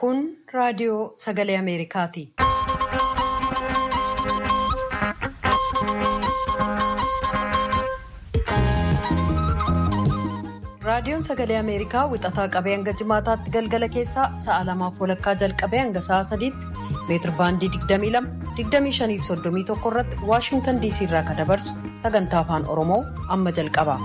Kun raadiyoo sagalee Ameerikaati. Raadiyoon sagalee Ameerikaa wixataa qabee hanga jimaataatti galgala keessaa sa'a lamaaf walakkaa jalqabee hanga sa'a sadiitti meetir baandii 22 25 irratti Waashintan DC irraa kan dabarsu sagantaa afaan Oromoo amma jalqaba.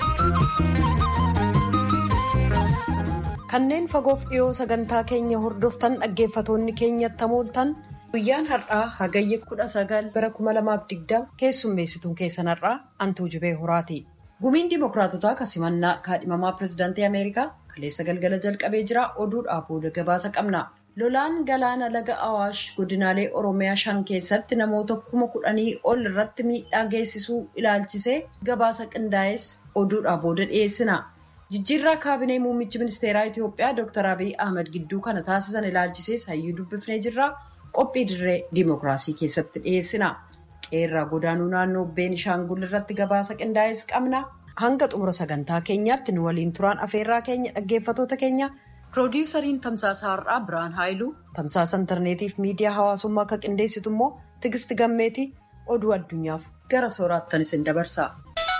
Kanneen fagoof dhiyoo sagantaa keenya hordoftan dhaggeeffatoonni keenyatti hamooltan guyyaan har'aa hagayya 19 bara 2020 keessummeessituun keessan har'aa antuu jubee horaati. Gumiin Dimookiraatotaa kasimannaa kaadhimamaa pirezidaantii Ameerikaa kaleessa galgala jalqabee jira. Oduudhaa booda gabaasa qabna. Lolaan galaana laga Awaash godinaalee Oromiyaa shan keessatti namoota kuma kudhanii ol irratti miidhaa geessisuu ilaalchisee gabaasa qindaa'es oduudhaa booda dhiyeessina. Jijjiirraa kaabinee muummichi ministeeraa Itiyoophiyaa Dr. Abiy Ahmed gidduu kana taasisan ilaalchisees hayyuu dubbifnee jirra. Qophii dirree Dimookiraasii keessatti dhiyeessina. qeerraa godaanuu naannoo beenishaangul irratti gabaasa qindaa'es qabna hanga xumura sagantaa keenyaatti nu waliin turaan afeerraa keenya dhaggeeffatoota keenya piroodiwusariin tamsaasa har'aa biraan haayiluu tamsaasa intarneetiif miidiyaa hawaasummaa akka qindeessitu immoo tigisti gammeetii oduu addunyaaf gara sooraattan isin dabarsa.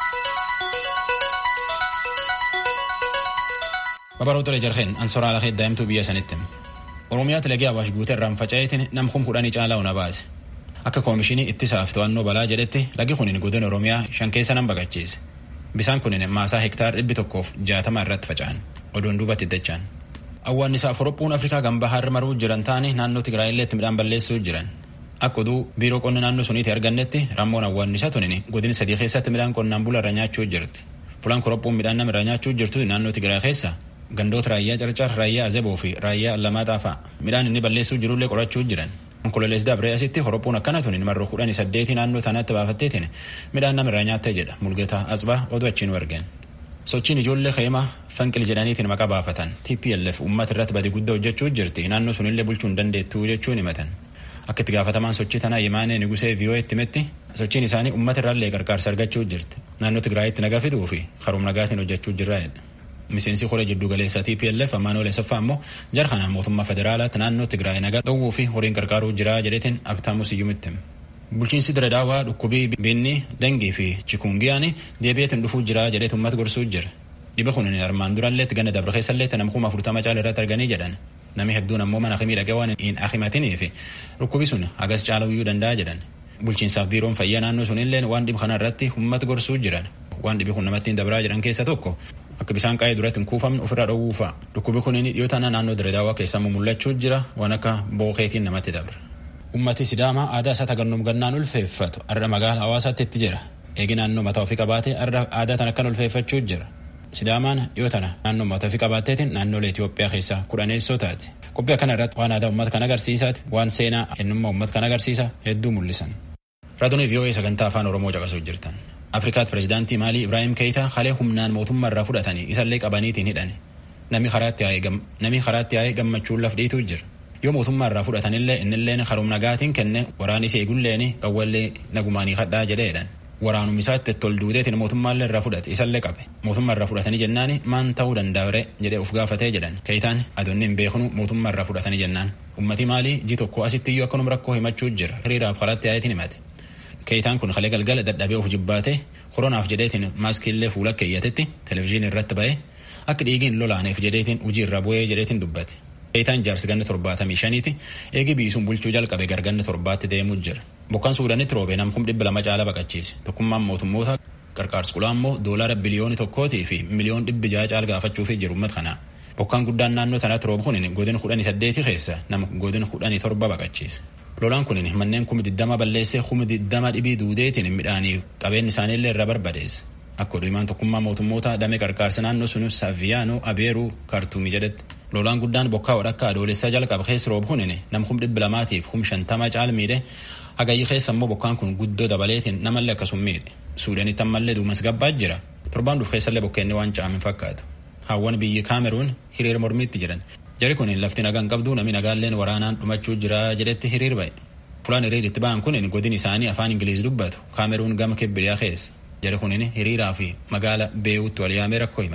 babaroota jarheen ansoraa lafee daa'imtuu biyya sanitti oromiyaatti lagee awaash guutee irraan faca'eetiin nam kum kudhanii caalaa una baase. akka koomishinii ittisaaf to'annoo balaa jedhetti lagi kunin godina oromiyaa shan keessa nan baqachiise bisaan kunin maasaa hektaar dhibbi tokkoof jaatama irratti faca'an oduun duubatti iddachaan awwaannisaaf horophuun afrikaa gambaa harri maruu jiran taane naannoo tigraayilleetti midhaan balleessuu jiran akka oduu biiroo qonna naannoo suniiti argannetti rammoon awwaannisa tunin godin sadii keessatti midhaan qonnaan bula irra nyaachuu jirti fulaan korophuun midhaan nama irra nyaachuu jirtu naannoo tigraay keessa gandoota raayyaa carcar raayyaa azeboo fi raayyaa allamaaxaa fa'a midhaan inni balleessuu jirullee qorachuu jiran Onkololees dabree asitti horophuun akkana tuniin marroo kudhanii saddeetii naannoo tanaatti baafatteetiin midhaan namirraa nyaattee jedha mulgeetaa Atsbaa oduu achiin argeen. Sochiin ijoollee keemaa fanqil jedhaniitiin maqaa baafatan TPLF uummata irratti badii guddaa hojjechuu jirti naannoo sunillee bulchuu hin dandeettuu jechuun himatan. Akka itti gaafatamaan sochii tanaa Yimaanee Nigusee VOA'tti himetti sochiin isaanii uummata irraallee gargaarsa argachuu jirti. Naannoo Tigraayitti nagaa fiduu fi karoom nagaatiin hojjechuu jirra jedha. miseensi koree jiddu galeessaa TPLF Amaanuel Asaffaa immoo jara kanaan mootummaa federaalaatti naannoo Tigraay nagaa dhowwuu fi horiin gargaaruu jira jedheetiin Abtaamu Siyyumitti. Bulchiinsi Diradaawaa dhukkubii binni dangii fi chikungiyaan deebi'eetiin dhufuu jira jedheet uummata gorsuu jira. Dhiba kun armaan duralleetti gana dabre keessalleetti nama kuma afurtama caala irratti arganii jedhan. Nami hedduun ammoo mana akimii dhaqee waan hin akimatinii fi dhukkubi sun hagas caaluu danda'a jedhan. Bulchiinsaaf biiroon fayyaa naannoo sunillee waan dhiba kana irratti uummata gorsuu jiran. Waan dhibi kun namatti hin dabraa jedhan keessa tokko akka bisaan qaa'ee duratti hin kuufamne ofirraa dhowwuu fa'a. Dhukkubi kun dhiyoo tanaa naannoo Diradaawaa keessa mul'achuu jira waan akka bookeetiin namatti dabra. Ummati Sidaamaa aadaa isaa tagannoom gannaan ulfeeffatu arra magaala hawaasaatti itti jira. Eegi naannoo mataa ofii qabaatee arra aadaa tan akkan ulfeeffachuu jira. Sidaamaan dhiyoo tana naannoo mataa ofii qabaatteetiin naannolee Itoophiyaa keessaa kudhaneessoo taate. Qophii akkana irratti waan aadaa uummata kan agarsiisaati waan seenaa eenyummaa uummata kan agarsiisa hedduu mul'isan. Raadiyoo VOA sagantaa afaan Oromoo caqasuu jirtan. Afrikaatti pirezidaantii Maalii Ibraahim Keeyitaa halee humnaan mootummaa irraa fudhatanii isallee qabaniitiin hidhan. Namni karaatti yaa'ee gammachuun laf dhiituu jira. Yoo mootummaa irraa fudhatanillee innilleen harum nagaatiin kenne waraanis eegulleen qawwallee nagumaanii hadhaa jedheedhan. Waraanum isaatti tol duudeetiin mootummaallee irraa fudhate isallee qabe. Mootummaa irraa fudhatanii jennaani maan ta'uu danda'ure jedhee of gaafatee jedhan. Keeyitaan adoonni hin beeknu mootummaa irraa fudhatanii jennaan. Ummati Maalii ji tokko asitti iyyuu akkanuma rakkoo himachuu jira. Hiriiraaf karaatti yaa'eetiin himate. Keeyitaan kun kalee galgala dadhabee of jibbaate koronaaf jedheetiin maaskiillee fuula keeyyatetti televizyiinii irratti ba'ee akka dhiigiin lolaaneef jedheetiin hojii irra bu'ee jedheetiin dubbate. Keeyitaan jaarsi ganna torbaatamii shaniiti eegi biisuun bulchuu jalqabe garganna torbaatti deemuu jira. Bokkaan Suudaanitti roobee nam kum dhibba lama caala baqachiise. Tokkummaan mootummoota qarqaarsi kulaa immoo doolaara biliyooni tokkootii fi miliyoon dhibbi jaha caala gaafachuufii jiru uummata kanaa. Bokkaan guddaan naannoo tanaatti roobu kun godina kudhanii saddeeti keessa nama godina kudhanii torba baqachiise. Lolaan kun manneen kumi diddama balleessee kumi diddama dhibii duudeetiin midhaanii qabeenyi isaaniillee irra barbadeesse. Akka oduumaan tokkummaa mootummoota damee qarqaarsa naannoo sunus Saviyaanoo Abeeruu Kaartuumii jedhetti. Lolaan guddaan bokkaa wadhakkaa adoolessaa jalqaba keessa roobu kun nam kum dhibba lamaatiif kum shantama caal miidhe hagayyi keessa immoo bokkaan kun guddoo dabaleetiin namallee akkasum miidhe. Suudaanitti ammallee duumas gabbaa jira. Torbaan dhuuf keessallee bokkeenni waan caamin fakkaatu. Hawwan biyyi Kaameruun hiriira mormiitti jiran. Jari kun lafti nagaan qabdu namni nagaalleen waraanaan dhumachuu jira jedhetti hiriir ba'e. Fulaan hiriiritti ba'an kun godin isaanii afaan Ingiliiz dubbatu Kaameruun gama kibbiliyaa keessa. Jari kun hiriiraa fi magaala beewutti wal yaamee rakkoo himate.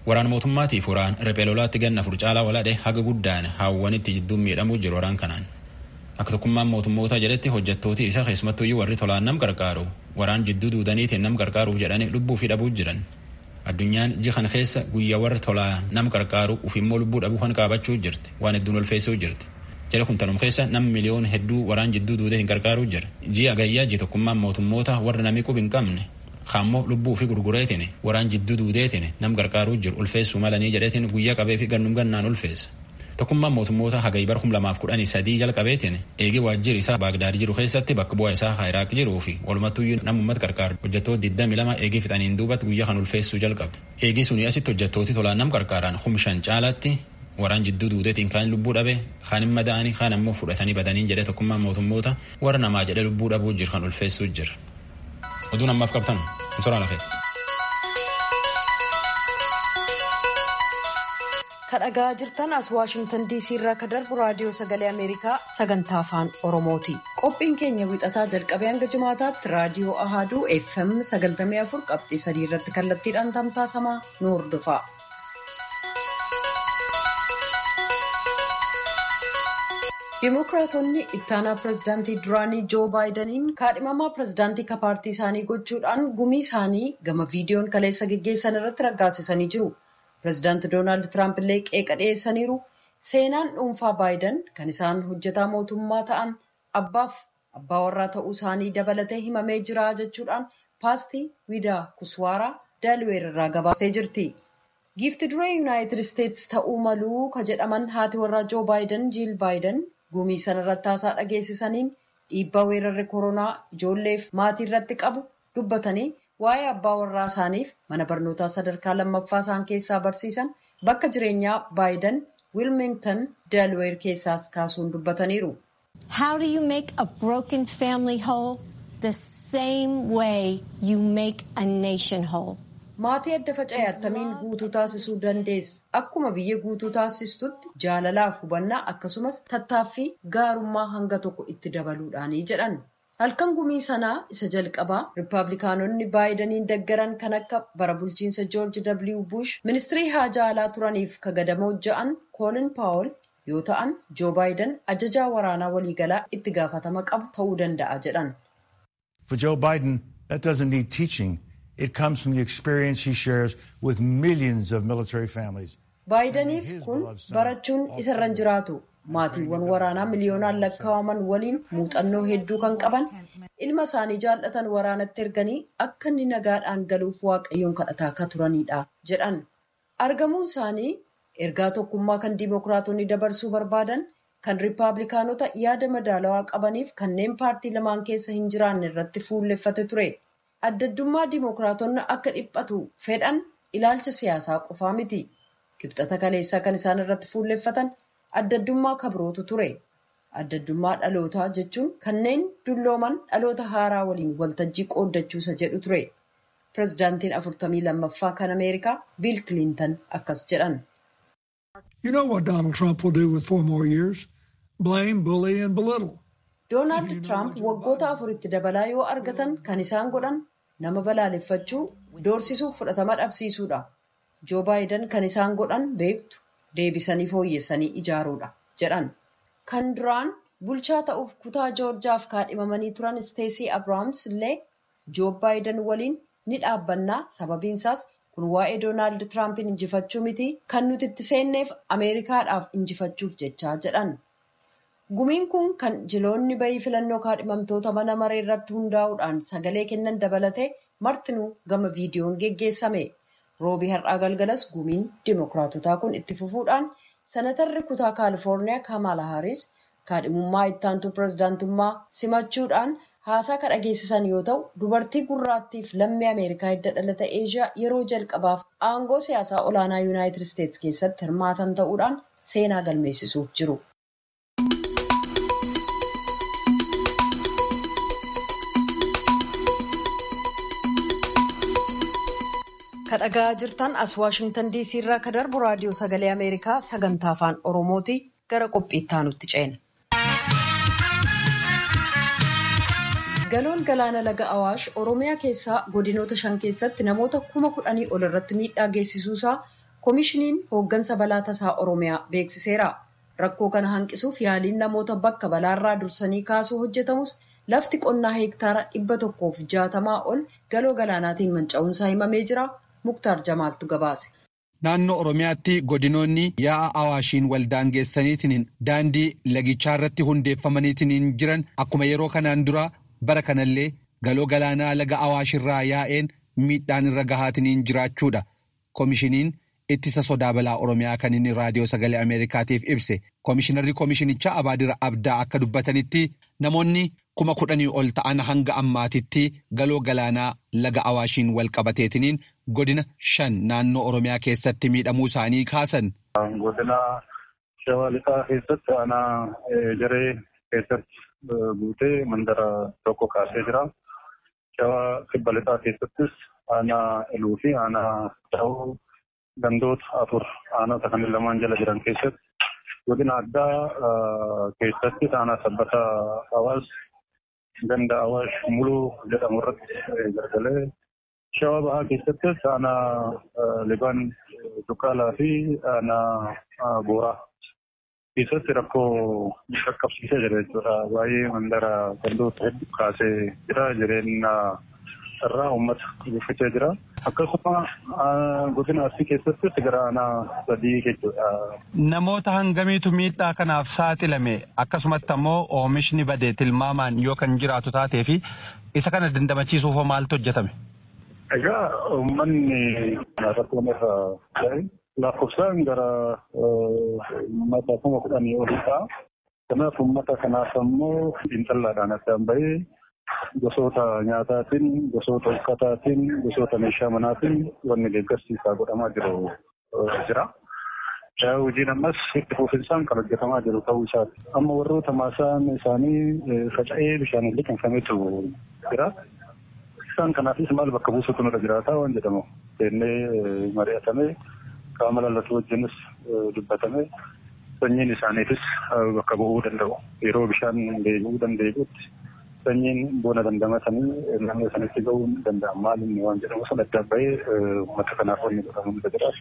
Waraan mootummaatiif waraan riphee lolaatti ganna afur caalaa waladhe haga guddaan haawwanitti jidduun miidhamuu jiru waraan kanaan. Akka tokkummaan mootummoota jedhetti hojjettooti isa keessumattuyyuu warri tolaan nam gargaaru waraan jidduu duudaniitiin nam gargaaruuf jedhanii lubbuu fi dhabuu jiran. Addunyaan ji kana keessa guyyaa warri tolaa nam gargaaru ufimmoo lubbuu dhabuu kan qaabachuu jirti waan hedduun ulfeessuu jirti. Jala kun tanum keessa nam miliyoon hedduu waraan jidduu duudee hin gargaaruu jira. Ji'a gayyaa ji tokkummaan mootummoota warra namni qub hin qabne kaammoo lubbuu fi gurgureetiin waraan jidduu duudeetiin nam gargaaruu jiru ulfeessuu malanii jedheetiin guyyaa qabee fi gannum gannaan ulfeessa. Tokkummaan mootummoota hagayi bara kum lamaaf kudhanii sadii jalqabeetiin eegi waajjirri isaa Baagdaad jiru keessatti bakka bu'aa isaa Iraaq jiruu fi walumattuyyuu nama uummata gargaaru hojjettoota 22 eegii fixaniin duubatti guyyaa kan ulfeessuu jalqabe. Eegii suni asitti hojjettooti tolaan nam gargaaran humshan caalaatti waraan jidduu duudeetiin kaan lubbuu dhabe kaan hin madaa'anii kaan ammoo fudhatanii badaniin jedhee tokkummaan mootummoota warra namaa jedhee lubbuu dhabuu jiru kan ulfeessuu jira. Oduun ammaaf qabtan hin soraa lafee. kadhagaa jirtan as waashingtan diisii irraa ka darbu raadiyoo sagalee ameerikaa sagantaa afaan oromooti qophiin keenya wixataa jalqabee hanga jimaataatti raadiyoo ahaaduu fm 94 qabxii sadii irratti kallattiidhaan tamsaasamaa nu hordofaa. Dimookiraatonni ittaanaa pirezidaantii duraanii joo baayidaniin kaadhimamaa pirezidaantii ka paartii isaanii gochuudhaan gumii isaanii gama viidiyoon kaleessa geggeessan irratti raggaasisanii jiru. Pireezidaanti Doonaald Tiraamp illee qeeqa dhiyeessaniiru. Seenaan dhuunfaa Baayiden kan isaan hojjetaa mootummaa ta'an abbaaf abbaa warraa ta'uu isaanii dabalatee himamee jira jechuudhaan paastii Widaa Kuswaaraa Daalweer irraa gabaastee jirti. Giifti duree Yuunaayitid Isteetsi ta'uu maluu ka jedhaman haati warraa Joo Baayiden Jiil Baayiden gumii sana irratti haasaa dhageessisaniin dhiibbaa weerarri koronaa ijoolleef maatii irratti qabu dubbatanii waa'ee abbaa warraa isaaniif mana barnootaa sadarkaa lammaffaa isaan keessaa barsiisan bakka jireenyaa baayiden wilmington delaware keessaas kaasuun dubbataniiru. How do you make a broken family whole? The same way you make a nation whole. Maatii adda faca'e attamiin guutuu taasisuu dandeessa? Akkuma biyya guutuu taasistutti jaalalaaf hubannaa akkasumas tattaaffii gaarummaa hanga tokko itti dabaluudhaanii jedhan. halkan gumii sanaa isa jalqabaa riippaabilikaanonni baayidaniin deggaran kan akka bara bulchiinsa joorji w bush ministirii haajaa alaa turaniif kagadamoo ja'an koolin paawol yoo ta'an joo baayidan ajajaa waraanaa waliigalaa itti gaafatama qabu ta'uu danda'a jedhan. For Joe Biden, that doesn't need teaching. It comes from the experience he shares with millions of military families. baayidaniif kun barachuun isarran jiraatu. maatiiwwan waraanaa miliyoonaan lakkaa'aman waliin muuxannoo hedduu kan qaban ilma isaanii jaallatan waraanatti erganii akka inni nagaadhaan galuuf waaqayyoon kadhataa akka turanidha jedhan argamuun isaanii ergaa tokkummaa kan diimokiraatonni dabarsuu barbaadan kan riippaabilikaanota yaada madaalawaa qabaniif kanneen paartii lamaan keessa hin jiraanne irratti fuulleffate ture addaddummaa diimokiraatonni akka dhiphatu fedhan ilaalcha siyaasaa qofaa miti kibxata kaleessaa kan isaan irratti fuulleffatan. addaddummaa kabrootu ture addaddummaa dhalootaa jechuun kanneen dullooman dhaloota haaraa waliin waltajjii qooddachuusa jedhu ture pirezidaantiin afurtamii lammaffaa kan ameerikaa biil kilintan akkas jedhan. You know what Donald Trump will do with four more years? Blame, bully and belittle. Doonaald Tiraamp waggoota afuritti dabalaa yoo argatan kan isaan godhan nama balaaleffachuu doorsisuuf fudhatama dhabsiisuudha. Joo Baayiden kan isaan godhan beektu. deebisanii fooyyessanii ijaaruudha jedhan kan duraan bulchaa ta'uuf kutaa joorjaaf kaadhimamanii turan isteesii abrahaams illee joo baayiden waliin ni dhaabbannaa sababiinsaas kun waa'ee doonaald tiraampiin injifachuu miti kan nuti itti seenneef ameerikaadhaaf injifachuuf jechaa jedhan gumiin kun kan jiloonni bayii filannoo kaadhimamtoota mana maree irratti hundaa'uudhaan sagalee kennan dabalatee martinuu gama viidiyoon geggeessame. roobii har'aa galgalas gumiin dimookiraatotaa kun itti fufuudhaan senatarri kutaa kaalifoorniyaa kaamala haaris kaadhimummaa ittaantuu pirezidaantummaa simachuudhaan haasaa kan dhageessisan yoo ta'u dubartii gurraattiif lammii ameerikaa hidda dhalata eeshiyaa yeroo jalqabaaf aangoo siyaasaa olaanaa yuunaayitid isteetsi keessatti hirmaatan ta'uudhaan seenaa galmeessisuuf jiru. kadhagaa jirtan as waashingtan diisii irraa ka darbu raadiyoo sagalee ameerikaa sagantaa afaan oromooti gara qophiitti aanutti ceena. galoon galaana laga awaash oromiyaa keessaa godinoota shan keessatti namoota kuma kudhanii ol irratti miidhaa geessisuusaa koomishiniin hooggansa balaa tasaa oromiyaa beeksiseera rakkoo kana hanqisuuf yaaliin namoota bakka balaarraa dursanii kaasuu hojjetamus lafti qonnaa heektaara dhibba tokkoof jaatamaa ol galoo galaanaatiin manca'uunsaa himamee jira muktaar jamaaltu gabaase. Naannoo Oromiyaatti godinoonni yaa'a awaashiin waldaangeessaniitiin daandii lagichaa irratti hundeeffamaniitiin jiran akkuma yeroo kanaan dura bara kanallee galoo galaanaa laga awaashirraa yaa'een miidhaan irra gahaatiin jiraachuudha. Koomishiniin ittisa sodaa balaa Oromiyaa kan inni raadiyoo sagalee Ameerikaatiif ibse. Koomishinarri koomishinichaa Abaadira Abdaa akka dubbatanitti namoonni kuma kudhanii ol ta'an hanga ammaatitti galoo galaanaa laga awaashiin wal qabateetiniin godina shan naannoo Oromiyaa keessatti miidhamuu isaanii kaasan. Godina shawaa lixaa keessatti aanaa jaree keessatti guutee mandara tokko kaasee jira. Shawaa kibba lixaa keessattis aanaa iluu fi aanaa ta'uu gandoota afur aanota kan lamaan jala jiran keessatti godina addaa keessatti aanaa sabbata hawaas ganda awaash muluu jedhamu irratti gargalee shawaa bahaa keessattis aanaa libaan dukkaalaa fi aanaa booraa keessatti rakkoo qaqqabsiisee jira jechuudha. Baay'ee mandara gandoota hedduu kaasee jira jireenya irraa uummata guddifachaa jira. Akkasuma godina arsii keessattis gara aanaa sadii jechuudha. Namoota hangamiitu miidhaa kanaaf saaxilame akkasumatti ammoo oomishni badee tilmaamaan yoo kan jiraatu taatee fi isa kana dandamachiisuuf maaltu hojjetame? Egaa uummanni rakkoon irra ga'e lakkoofsaan gara uummata kuma kudhanii olii ta'a. Kanaaf uummata kanaaf ammoo xiinxallaadhaan addaan bahee gosoota nyaataatiin, gosoota uffataatiin, gosoota meeshaa manaatiin wanni deeggarsiisaa godhamaa jiru jira. Hojiin ammas itti fufinsaan kan hojjetamaa jiru ta'uu isaati. Amma warroota maasaan isaanii faca'ee bishaan liqinfametu jira. Isaan kanaafis maal bakka buusutu nurra jiraata waan jedhamu. Seennee mari'atamee qaama lallatu wajjinis dubbatame sanyiin isaaniifis bakka bu'uu danda'u. Yeroo bishaan deebi'uu danda'utti sanyiin bona dandamatanii naannoo sanitti ga'uu ni danda'an maalinni waan jedhamu sun adda bahee uummata kanaaf wanni godhamu ni jira.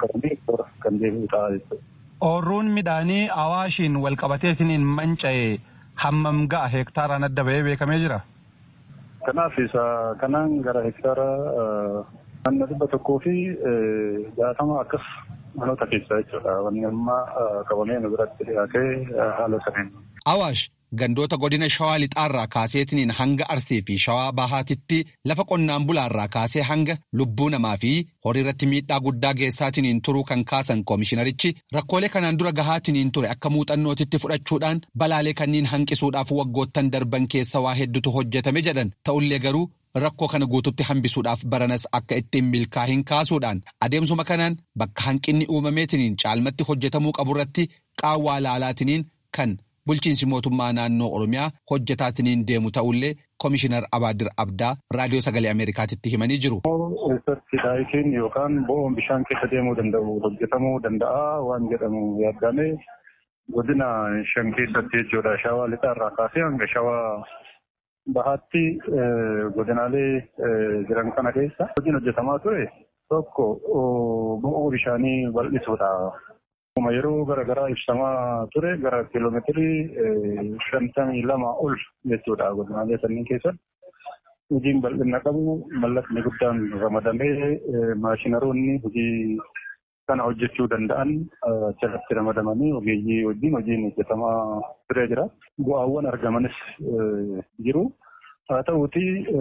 Kan deebi'u ta'a jechuudha. Oorruun midhaanii awaashiin wal qabateetiin manca'e hammam ga'a heektaaraan adda bahee beekamee jira? Kanaaf isa kanaan gara hektaara naannoo dhibba tokkoo fi jaatama akkas manoota keessaa jechuudha. Wanni amma qabamee nu biratti dhiyaatee haala saniin. Awaash gandoota godina shawaa lixaarraa kaaseetiniin hanga arsii fi shawaa bahaatitti lafa qonnaan bulaarraa kaasee hanga lubbuu namaa fi horii irratti miidhaa guddaa geessaatiniin turuu kan kaasan koomishinarichi rakkoolee kanaan dura gahaatiniin ture akka muuxannootitti fudhachuudhaan balaalee kanniin hanqisuudhaaf waggoottan darban keessa waa hedduutu hojjetame jedhan ta'ullee garuu rakkoo kana guututti hambisuudhaaf baranas akka ittiin milkaa'in kaasuudhaan adeemsuma kanaan bakka hanqinni uumameetiniin caalmatti hojjetamuu qaburratti qaawwaa laalaatiniin kan bulchiinsi mootummaa naannoo oromiyaa hojjetaatiniin deemu ta'ullee koomishinar abaadir abdaa raadiyoo sagalee ameerikaatitti himanii jiru. Keessatti daayitiin yookaan bo'oon bishaan keessa deemuu danda'u hojjetamuu danda'a waan jedhamu yaadame godina shan keessatti jechuudha shawaa lixaarraa kaasee hanga shawaa bahaatti godinaalee jiran kana keessa hojiin hojjetamaa ture tokko bo'oo bishaanii bal'isuudha. Yeroo garaagaraa ibsamaa ture gara kiiloomeetirii shantamii lama ol jechuudha godinaalee sanniin keessatti. Hojiin bal'ina qabu mallaqni guddaan ramadamee maashinaroonni hojii kana hojjechuu danda'an jalatti ramadamanii ogeeyyii wajjin hojiin hojjetamaa turee jira. Bu'aawwan argamanis jiru. Haa ta'uuti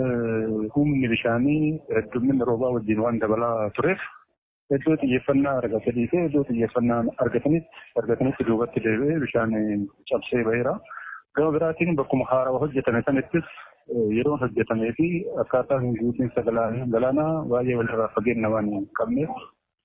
humni bishaanii heddumminni roobaa wajjin waan dabalaa tureef iddoo xiyyeeffannaa argatanii fi iddoo xiyyeeffannaa argatanitti argatanitti duubatti deebi'ee bishaan cabsee baheera. Gama biraatiin bakkuma haarawaa hojjetame sanattis yeroon hojjetamee fi akkaataan guutiinsa galaanaa baay'ee walirraa fageenya waan hin qabneef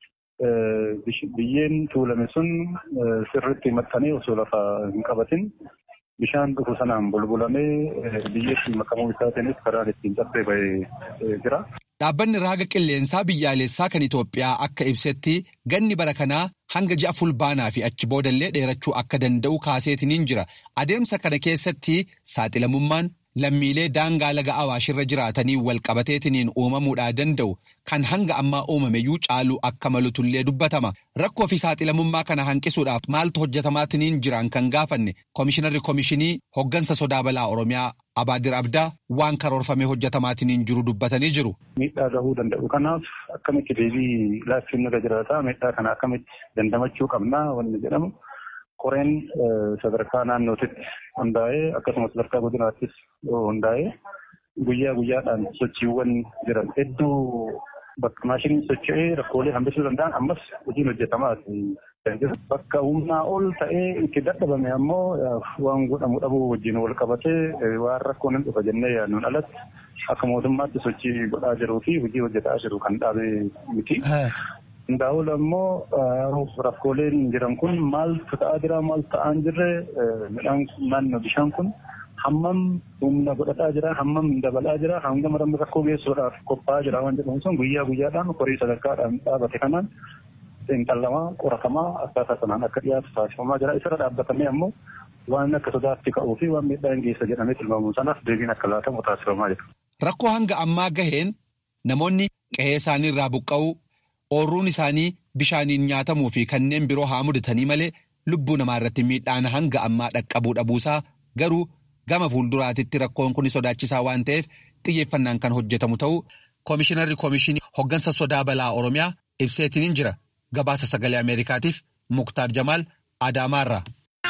biyyeen tuulame sun sirriitti maxxanee osoo lafa hin qabatin bishaan dhufu sanaan bulbulamee biyyeetti makamuu isaatiinis karaan ittiin cabsee bahee jira. Dhaabbanni raaga qilleensaa biyyaalessaa kan Itoophiyaa akka ibsetti ganni bara kanaa hanga ji'a fulbaanaa fi achi boodallee dheerachuu akka danda'u kaaseetiniin jira. Adeemsa kana keessatti saaxilamummaan lammiilee daangaa laga awaashirra jiraatanii walqabateetiniin uumamuudhaa danda'u kan hanga ammaa uumameyyuu caaluu akka malutullee dubbatama. Rakkoo fi saaxilamummaa kana hanqisuudhaaf maaltu hojjetamaatiniin jiran kan gaafanne Koomishinarri Koomishinii hoggansa sodaa balaa Oromiyaa Abaadir Abdaa waan karoorfamee hojjetamaatiniin jiru dubbatanii jiru. Miidhaa gahuu danda'u kanaaf akkamitti deebii laachuun irra jiraata miidhaa kana akkamitti dandamachuu qabna wanni jedhamu koreen sadarkaa naannootitti hundaa'ee akkasumas sadarkaa godinaattis hundaa'ee guyyaa guyyaadhaan sochiiwwan jiran hedduu bakka maashiniin socho'ee rakkoolee hambisuu danda'an ammas hojiin hojjetamaati. Bakka humnaa ol ta'ee itti dadhabame ammoo waan godhamu dhabuu wajjin wal qabatee waan rakkoon hin dhufa jennee yaadnuun alatti akka mootummaatti sochii godhaa jiruu fi hojii hojjetaa jiru kan dhaabe miti. Hundaa'uun ammoo rakkooleen jiran kun maaltu ta'aa jira maal ta'aa hin jirre midhaan naannoo bishaan kun hammam humna godhataa jira hammam dabalaa jira hangam rakkoo geessuudhaaf qophaa'aa jira waan jedhamu sun guyyaa guyyaadhaan horii sadarkaadhaan dhaabate kanaan xiinxallamaa qoratamaa akkaataa sanaan akka dhiyaatu taasifamaa jira isarra dhaabbatamee ammoo waan akka sodaatti ka'uu fi waan miidhaa hin geessa jedhamee tilmaamu sanaaf deebiin akka laatamu taasifamaa jira. Rakkoo hanga ammaa gaheen namoonni qe'ee isaanii irraa buqqa'uu ooyiruun isaanii bishaaniin nyaatamuu fi kanneen biroo haa mudatanii malee lubbuu namaa irratti miidhaan hanga ammaa dhaqqabuu dhabuusaa garuu gama fuulduraatitti rakkoon kun sodaachisaa waan ta'eef xiyyeeffannaan kan hojjetamu ta'uu koomishinarri koomishinii hoggansa sodaa balaa oromiyaa ibseetiniin jira gabaasa sagalee ameerikaatiif muktaar jamaal adaamaarraa.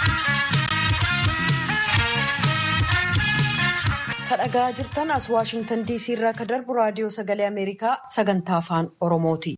kadhagaa jirtan as waashingtan diisii irraa ka darbu raadiyoo sagalee ameerikaa sagantaa afaan oromooti.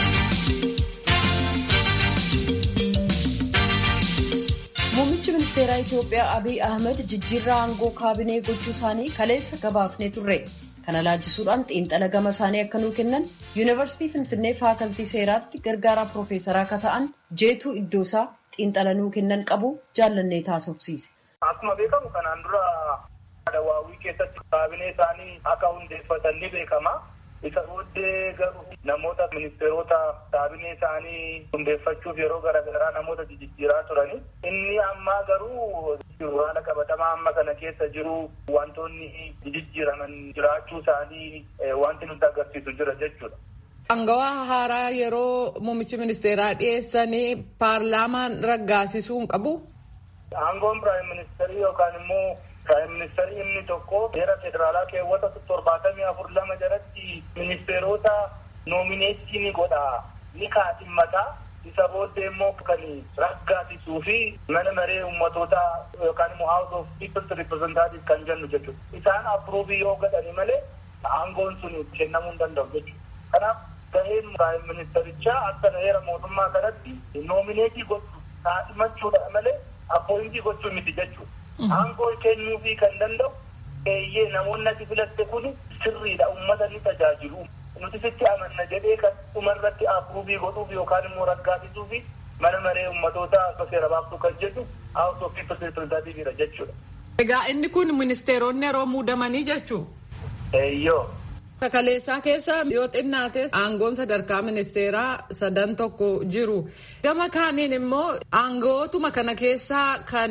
Muummichi ministeeraa Itiyoophiyaa Abiy Ahmed jijjiirraa aangoo kaabinee gochuu isaanii kaleessa gabaafnee turre. Kana laajisuudhaan xiinxala gama isaanii akka nuu kennan yuunivarsiitii Finfinnee faakaltii seeraatti gargaaraa piroofeesaraa akka ta'an jeetuu iddoosaa xiinxala nuu kennan qabu jaallannee taasofsiise. Akkuma beekamu kanaan dura Dawaawwii keessatti kaabinee isaanii akka hundeeffatan ni beekama. Isa booddee garuu namoota ministeerota kaabinee isaanii hundeeffachuuf yeroo garaagaraa namoota jijjiiraa turani. Inni ammaa garuu haala qabatamaa amma kana keessa jiru wantoonni jijjiiraman jiraachuu isaanii wanti nutti agarsiisu jira jechuudha. Angawaa haaraa yeroo muummichi ministeeraa dhiyeessanii paarlaamaan raggaasisuu hin qabu. Aangoon piraayim ministeerii yookaan immoo Piraayim ministeerri inni tokko seera federaalaa keewwata torbaatamii afur lama jalatti ministeerota noomineetii ni godha ni kaadhimata isa booddee immoo kan raggaasisuu fi mana maree uummatootaa yookaan immoo house of people's representative kan jennu jechuudha. Isaan approovii yoo godhani malee aangoon sun kennamuu hin danda'u jechuudha. Kanaaf gaheen piraayim ministerichaa akka heera mootummaa kanatti noomineetii gochuu kaadhimachuudha malee appointii gochuu miti jechuudha. Aangoo kennuufii kan danda'u eeyyee namoonni ati filatte kun sirriidha uummata ni tajaajilu. Nuti sitti amanna jedhee kan dhumarratti approovii godhuuf yookaan immoo raggaasisuuf mana maree uummatootaa akka seera baaftuu kan jedhu House of People's Representative'dha jechuudha. Egaa inni kun ministeeronni yeroo muudamanii jechuu? Eeyyoo. Kaleessaa keessa yoo xinnaate aangoon sadarkaa ministeeraa sadan tokko jiru. Gama kaaniin immoo aangootuma kana keessaa kan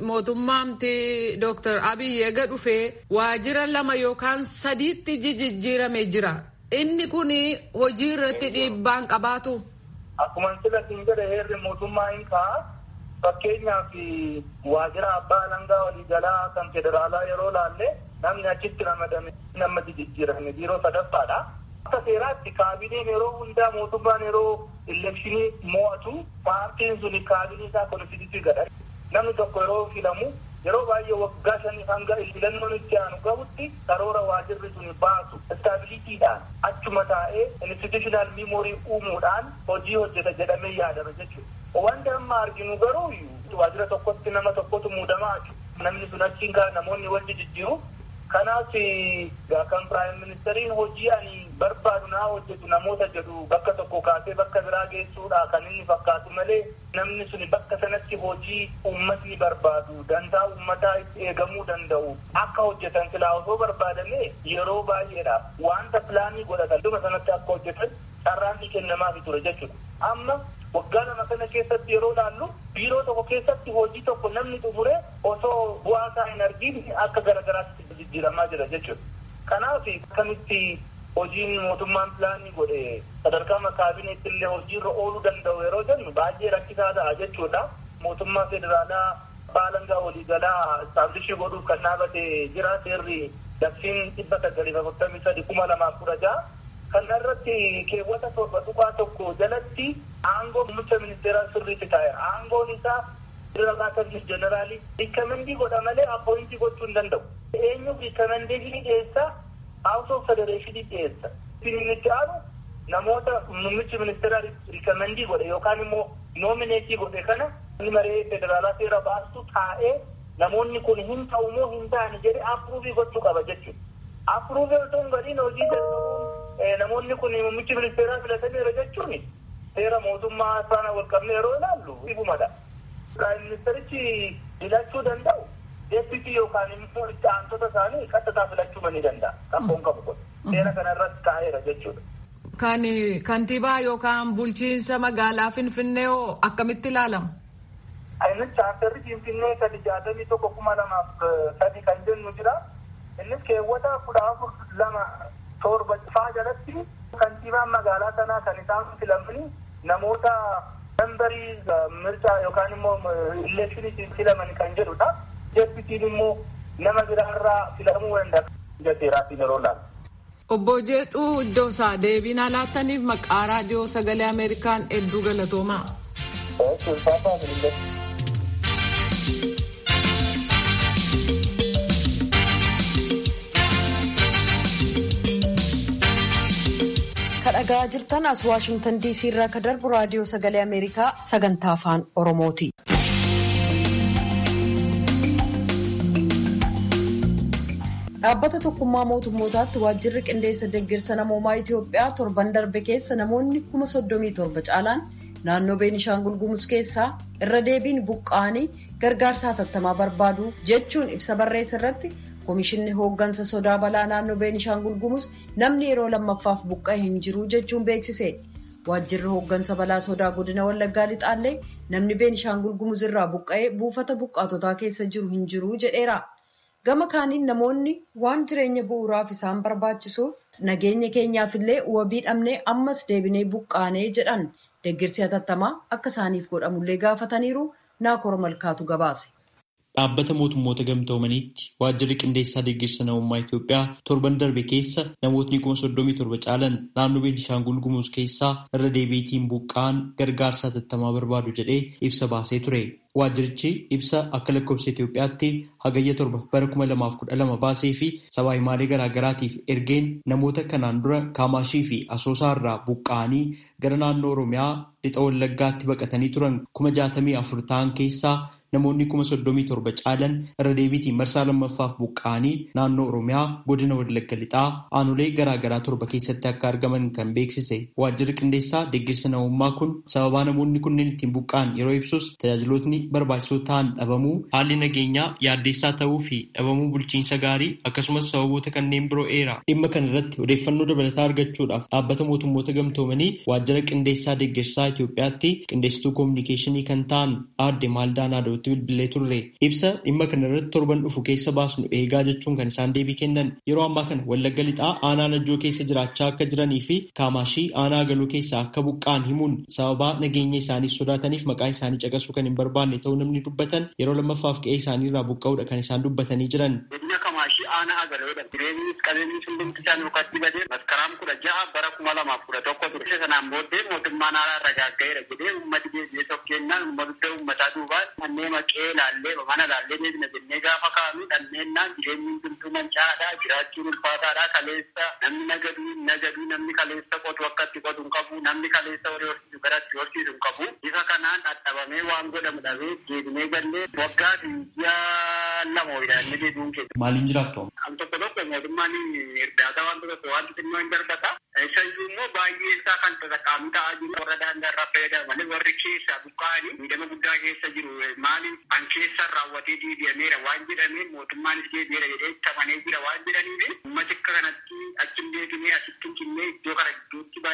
mootummaamti Dr. Abiy eega dhufee waajjira lama yookaan sadiitti jijjiirame jira. Inni kun hojii irratti dhiibbaan qabaatu. Akkuma sila siin jedhe heerri mootummaa hin ka'a. Fakkeenyaaf waajjira abbaa alangaa waliigalaa kan federaalaa yeroo laalle namni achitti ramadame nama jijjiirame biiroo sadaffaadha. Akka seeraatti kaabineen yeroo hundaa mootummaan yeroo elekshinii mo'atu paartiin suni kaabinee isaa konstituusii godha. Namni tokko yeroo filamu yeroo baay'ee waggaa shanii hanga filannoon itti aanu gahutti karoora waajirri suni baasu istaabilitiidhaan achuma taa'ee institutional memorii uumuudhaan hojii hojjeta jedhamee yaadama jechuudha. Wanti amma arginu garuu waajjira tokkotti nama tokkotu muudamaa namni sun achiin kaa namoonni wal jijjiiru kanaaf kan piraayim ministeriin hojii ani barbaadu naa hojjetu namoota jedhu bakka tokko kaasee bakka biraa geessuudha kan inni fakkaatu malee namni suni bakka sanatti hojii uummatni barbaadu dantaa uummataa itti eegamuu danda'u akka hojjetan silaa osoo barbaadame yeroo baay'eedhaaf wanta pilaanii godhatan dhuma sanatti akka hojjetan carraan ni kennamaafi ture jechuudha. Amma waggaa lama kana keessatti yeroo laallu biiroo tokko keessatti hojii tokko namni xumure osoo bu'aa isaa hin argin akka garagaraatti jijjiiramaa jira jechuudha. Kanaaf akkamitti hojiin mootummaan pilaanii godhe sadarkaa kaabineetti illee hojiirra ooluu danda'u yeroo jennu baay'ee rakkisaa ta'a jechuudha. Mootummaa federaalaa baalangaa waliigalaa istaabilishii godhuuf kan dhaabate jira seerri labsiin dhibba sagalii afurtamii sadi kuma lamaaf kudha ja'a. Kana irratti keewwata torba tuqaa tokko jalatti aangoo muummicha ministeeraa sirriitti taa'e. Aangoon isaa federaalaa sarviis jeneraalii riikamendii godha malee appointii gochuu hin danda'u. Eenyu riikamendeeshinii dhiyeessaa House of Federeeshinii dhiyeessa. Inni itti aanu namoota muummichi ministeeraa riikamendii godhe yookaan immoo noomineetii godhe kana inni maree federaalaa seera baastu taa'ee namoonni kun hin ta'u moo hin ta'ani jedhe apruuvii gochuu qaba jechuudha. Apruuvii osoo hin godhin hojii jalqabuun namoonni kun muummichi ministeeraa filataniira jechuun seera mootummaa faana wal qabnee yeroo ilaallu ifumadha. Piraayim ministerichi filachuu danda'u. Deebitii yookaan immoo itti aantota isaanii qaxxataa filachuu ni danda'a. Qabboon qabu kun. Seera kana irratti taa'eera jechuudha. Kan kantiibaa yookaan bulchiinsa magaalaa Finfinnee hoo akkamitti ilaalama? Innis chaartarri Finfinnee sadi jaatamii tokko kuma lamaaf sadi kan jennu jira. Innis keewwata kudha afur lama torba faa jalatti kantiibaan magaalaa sanaa kan isaan filamani namoota membarii mircaa yookaan immoo ileekshiniitiin filaman kan jedhudha. Deebitiin immoo nama biraarraa filamuu danda'a. Jateeraatiin yeroo laalu. Obbo Jeexuu iddoo isaa deebii naa laattaniif maqaa raadiyoo sagalee Ameerikaan hedduu galatoomaa. kadhagaa jirtan as waashingtan diisii irraa ka darbu raadiyoo sagalee ameerikaa sagantaa afaan oromooti. dhaabbata tokkummaa mootummootaatti waajjirri qindeessa deeggarsa namoomaa itiyoophiyaa torban darbe keessa namoonni kuma soddomii torba caalaan naannoo beenishaangul gumuz keessaa irra deebiin buqqa'anii gargaarsa hatattamaa barbaadu jechuun ibsa barreessa irratti Komishinni hooggansa sodaa balaa naannoo Beenishaangul Gumuz namni yeroo lammaffaaf buqqa'e hin jiru jechuun beeksise. Waajjirri hooggansa balaa sodaa godina Wallaggaa Lixaallee namni Beenishaangul Gumuz irraa buqqa'ee buufata buqqaatotaa keessa jiru hin jiru jedheera. Gama kaaniin namoonni waan jireenya bu'uuraaf isaan barbaachisuuf nageenya keenyaafillee wabii dhabnee ammas deebinee buqqaanee jedhan deeggarsi hatattamaa akka isaaniif godhamullee gaafataniiru naakora malkaatu gabaase. Dhaabbata mootummoota gamtoomaniitti waajjirri qindeessaa deeggarsa namummaa Itoophiyaa torban darbe keessa namootni kuma soddomii torba caalan naannoo Beenishaangul Gumuz keessaa irra deebiitiin buqqa'an gargaarsa hatattamaa barbaadu jedhee ibsa baasee ture. Waajjirichi ibsa akka lakkoofsa Itoophiyaatti hagayya torba bara kuma lamaaf kudha lama baasee fi sabaa himaalee garaagaraatiif ergeen namoota kanaan dura Kaamaashii fi Asoosaa irraa buqqa'anii gara naannoo Oromiyaa lixa Wallaggaatti baqatanii turan kuma jaatamii afur ta'an keessaa namoonni kuma soddomii torba caalan irra deebiitiin marsaa lammaffaaf buqqa'anii naannoo Oromiyaa godina Wallagga lixaa aanolee garaagaraa torba keessatti akka argaman kan beeksise. Waajjirri qindeessaa deeggarsa namummaa kun sababaa namoonni kunneen ittiin buqqa'an yeroo ibsus tajaajilootni barbaachisoo ta'an dhabamuu haalli nageenyaa yaaddeessaa ta'uu fi dhabamuu bulchiinsa gaarii akkasumas sababoota kanneen biroo eera. Dhimma kana irratti odeeffannoo dabalataa argachuudhaaf dhaabbata mootummoota gamtoomanii waajjira qindeessaa deeggarsaa Itoophiyaatti qindeessituu koominikeeshinii kan ta'an aadde Maaldaanaa Daawutti bilbilee turre. Ibsa dhimma kana irratti torban dhufu keessa baasnu eegaa jechuun kan isaan deebii kennan yeroo ammaa kana Wallagga lixaa aanaa Najjoo keessa jiraachaa akka jiranii fi Kaamaashii aanaa galuu keessa akka buqqa'an himuun sababaa nageenya isaanii sodaataniif maqaa isaanii caqasuu kan hin barbaanne ta'uu namni dubbatan yeroo lammaffaaf qe'ee isaanii irraa buqqa'uudha kan isaan dubbatanii jiran. Godina Kamaashii aanaa agaleedha. Jireenyi qabeenyi hundumti isaan yookaatti badee maskaraan kudha ja'a bara kuma lamaaf kudha tokko ture. Isa sanaan booddee mootummaan haaraa irra gaaggaa'eera jedhee uummati deebi'ee tokkennaan uummata uummataa duubaan kanneen maqee laallee mana laallee deebina jennee gaafa kaanu dhanneennaan jireenyi hundumtuu mancaadhaa jiraachuun ulfaataadhaa kaleessa namni nagaduu nagaduu namni kaleessa qotu akkatti qotu hin qabu namni kaleessa horii horsiisu garatti horsiisu hin qabu bifa kanaan dhadhabamee waan godhamu dhabee deebinee gallee waggaa fi ji'a lama hojjannee deebi'uun keessa. Maaliin jiraattu? Am tokko tokko mootummaan irdaata waan tokko waan xinnoo hin darbata. Isayyuu immoo baay'ee isaa kan tasaqqaamu ta'aa jiru warra daangaa irraa fayyadaman warri keessa buqqa'anii miidhama guddaa keessa jiru maaliif an keessa raawwatee deebi'ameera waan jedhameen mootummaanis deebi'eera jedhee tamanee jira waan jedhaniif uummati akka kanatti achi hin deebinee asitti hin cinnee iddoo kana gidduutti baay'ee miidhama.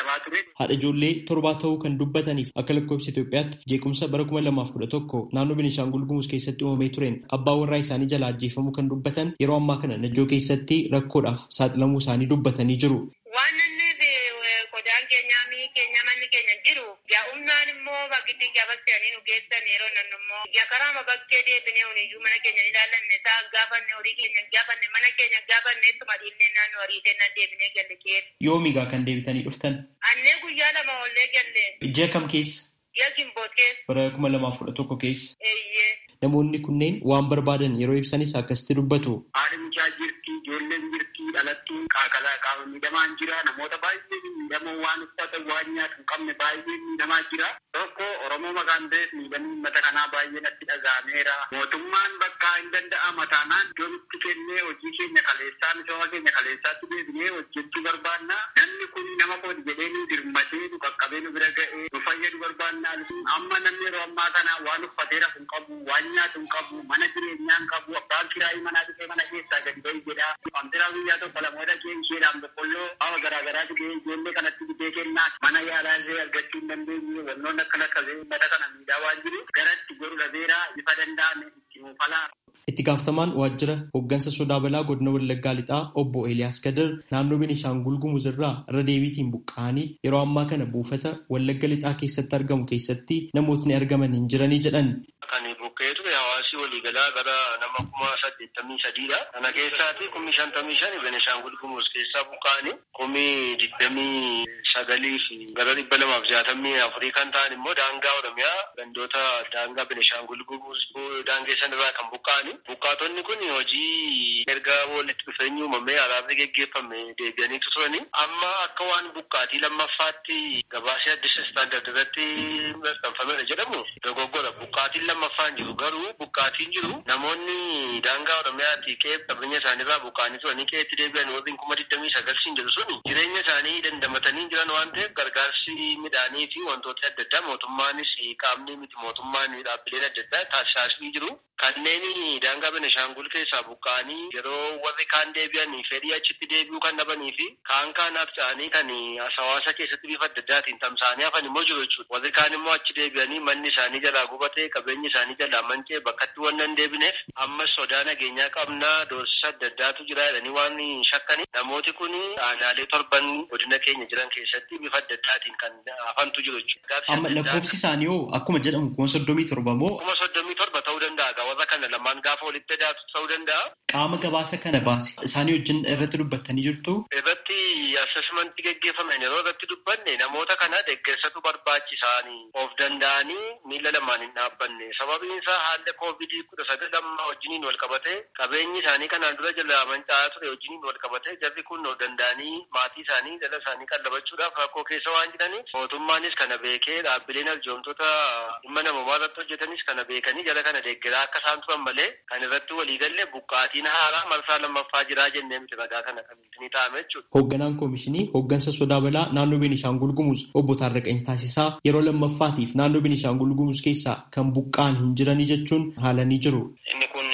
deemaa ture. Haadha ijoollee torbaa ta'uu kan dubbataniif akka lakkoofsa Itoophiyaatti jeequmsa bara kuma lamaaf kudha tokko naannoo Beenishaangul Gumuz keessatti uumamee tureen abbaa warraa isaanii jalaa ajjeefamuu kan dubbatan yeroo ammaa kana najjoo keessatti rakkoodhaaf saaxilamuu isaanii dubbatanii jiru. Waan inni qodaan keenyaa mi'i keenya manni keenya jiru yaa'umnaan immoo bakkitti gabaseanii nu geessan yeroo nan immoo yakaraama bakkee deebinee huniyyuu mana keenya ni ilaallanne isaa gaafanne horii keenya gaafanne mana keenya gaafanne ittuma dhiillee naannoo horii kennaa deebinee galle keessa. Yoomigaa kan deebitanii dhuftan? Annee guyyaa lama ollee galle. Ji'a kam keessa? Ji'a gimboot keessa. Bara kuma lamaaf kudha tokko keessa. Eeyyee. Namoonni kunneen waan barbaadan yeroo ibsanis akkasitti dubbatu. Haadhi mucaa jirti, ijoolleen jirti, dhalattuun qaaqalaa qaama miidhamaan jira. Namoota baay'ee miidhamoo waan uffatan waan nyaatu hin qabne baay'ee miidhamaa jira. Tokko Oromoo maqaan ta'eef miidhamni uummata kanaa baay'ee natti dhaga'ameera. Mootummaan bakka hin danda'ama taanaan iddoo nutti kennee hojii keenya kaleessaa misooma keenya kaleessaatti deebinee hojjechuu barbaanna. Namni kun nama kooti jedhee nu dirmatee nu qaqqabee nu bira ga'ee nu fayyadu barbaanna. Amma namni yeroo ammaa kana waan uffatee rafu hin qabu, waan nyaatu hin qabu, mana jireenyaa hin qabu, abbaan kiraayii manaa dhufee mana keessaa gadi bahi jedha. Wantiraa guyyaa tokko lamoota isheedhaan boqqolloo hawa garaagaraa fidee ijoollee kanatti fidee kennaa mana yaalaa illee argachuu hin dandeenye wannoonni akka lakkabee uummata kana miidhaa waan jiru garatti godhu dhabeera bifa danda'ame itti muufalaa. Itti gaafatamaan waajjira hooggansa sodaa balaa godina Wallaggaa Lixaa obbo Eeliyaas Gadir naannoo Beenishaangul Gumuz irraa irra deebiitiin buqqa'anii yeroo ammaa kana buufata Wallagga Lixaa keessatti argamu keessatti namootni argaman hin jiranii jedhan. Kan buqqa'ee ture hawaasi waliigalaa gara nama kuma saddeettamii sadiidha. Kana keessaati kumni shantamii shan Beenishaangul Gumuz keessaa buqqa'anii kumni digdamii sagalii fi gara dhibba lamaaf jaatamii afurii kan ta'an immoo daangaa Oromiyaa gandoota daangaa Beenishaangul Gumuz daangeessan irraa kan buqqa'anii. Buqqaatonni kun hojii erga walitti dhufeenyi uumamee araarri geggeeffame deebi'aniitu turani. Amma akka waan buqqaatii lammaffaatti gabaasee addis istaandard irratti maxxanfamedha jedhamu dogoggora. Buqqaatiin lammaffaan jiru garuu buqqaatiin jiru namoonni daangaa Oromiyaatti qe'ee qabeenya isaaniirraa buqqaanii turanii qe'eetti deebi'an warreen kuma digdamii sagalsiin jiru suni jireenya isaanii dandamatanii jiran waan ta'eef gargaarsi midhaanii fi wantoota adda addaa mootummaanis qaamni miti mootummaan dhaabbileen adda addaa taasisaa jiru. Kanneen daangaa Benishaangul keessaa buqqa'anii yeroo warri kaan deebi'anii fedhii achitti deebi'uu kan dhabanii fi kaan kaan abca'anii kan hawaasa keessatti bifa adda addaatiin tamsa'anii hafan immoo jiru jechuudha. Warri kaan immoo achi deebi'anii manni isaanii jalaa gubatee qabeenyi isaanii jalaa mancee bakkatti waan hin deebineef ammas sodaa nageenyaa qabnaa doorsisa adda addaatu jira jedhanii waan shakkani. Namooti kun aanaalee torban godina keenya jiran keessatti bifa adda addaatiin kan hafantu jiru jechuudha. Amma lakkoofsi isaanii hoo akkuma jedhamu kuma soddomii torba moo? Kuma soddomii torba ta'uu danda'a. warra kana lamaan gaafa walitti daatu ta'uu danda'a. Qaama gabaasa kana baase isaanii wajjin irratti dubbattanii jirtu. Irratti assessmentii geggeeffaman yeroo irratti dubbanne namoota kana deeggarsatu barbaachisaanii of danda'anii miila lamaan hin dhaabbanne sababiin isaa haalli koovidii kudha sagal amma wajjiniin wal qabate qabeenyi isaanii kanaan dura jala manca'aa ture wajjiniin wal qabate jarri kun of danda'anii maatii isaanii jala isaanii qallabachuudhaaf rakkoo keessa waan jiraniif mootummaanis kana beekee dhaabbileen arjoomtoota dhimma namummaa irratti hojjetanis kana beekanii jala kana deeggaraa akka isaan turan malee kan irratti waliigalle buqqaatiin haaraa marsaa lammaffaa jiraa jennee miti ragaa kana kan ni ta'ame jechuudha. Hoogganaan koomishinii hooggansa sodaa balaa naannoo Beenishaangul Gumuz obbo Taarraqany Taasisaa yeroo lammaffaatiif naannoo Beenishaangul Gumuz keessaa kan buqqaan hin jiranii jechuun haalanii jiru. Inni kun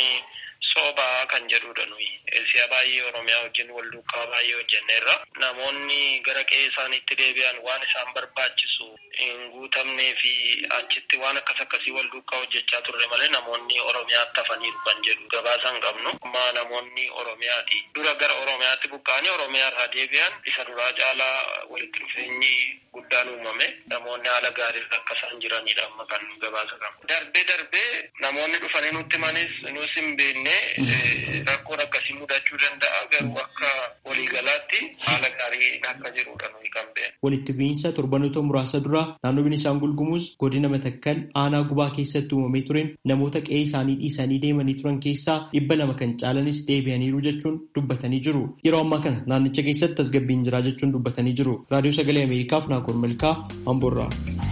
soobaa kan jedhudha nuyi. Si'a baay'ee Oromiyaa wajjin wal duukaa baay'ee hojjenneerra. Namoonni gara qe'ee isaaniitti deebi'an waan isaan barbaachisu hin guutamnee fi achitti waan akkas akkasii wal duukaa hojjechaa turre malee namoonni Oromiyaatti hafaniiru kan jedhu gabaasa hin qabnu. Amma namoonni Oromiyaati. Dura gara Oromiyaatti buqqa'anii Oromiyaa irraa deebi'an isa duraa caalaa walitti dhufeenyi guddaan uumame. Namoonni haala gaarii akka isaan jiranidha amma kan gabaasa qabnu. Darbee darbee namoonni dhufanii nutti manis nus hin beekne rakkoon akkasii mudachuu danda'a garuu akka waliigalaatti haala gaarii akka jirudha nuyi kan beeknu. Walitti bu'iinsa torbanoota muraasa dura naannoo Beenishaangul Gumuz godina Matakkal aanaa gubaa keessatti uumamee tureen namoota qe'ee isaanii dhiisanii deemanii turan keessaa dhibba lama kan caalanis deebi'aniiru jechuun dubbatanii jiru. Yeroo ammaa kana naannicha keessatti tasgabbiin jira jechuun dubbatanii jiru. Raadiyoo Sagalee Ameerikaaf Naakoor Malkaa Amboorraa.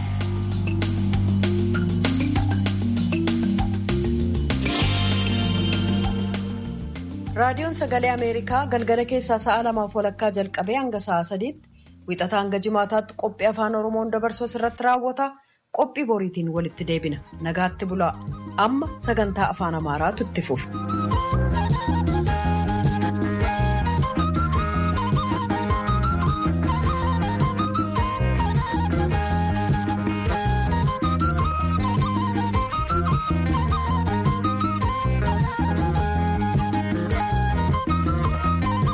raadiyoon sagalee ameerikaa galgala keessaa sa'a lamaaf walakkaa jalqabee hanga sa'a sadiitti wixataa hanga jimaataatti qophii afaan oromoon dabarsu irratti raawwata qophii boriitiin walitti deebina nagaatti bulaa amma sagantaa afaan amaaraatu itti fufa.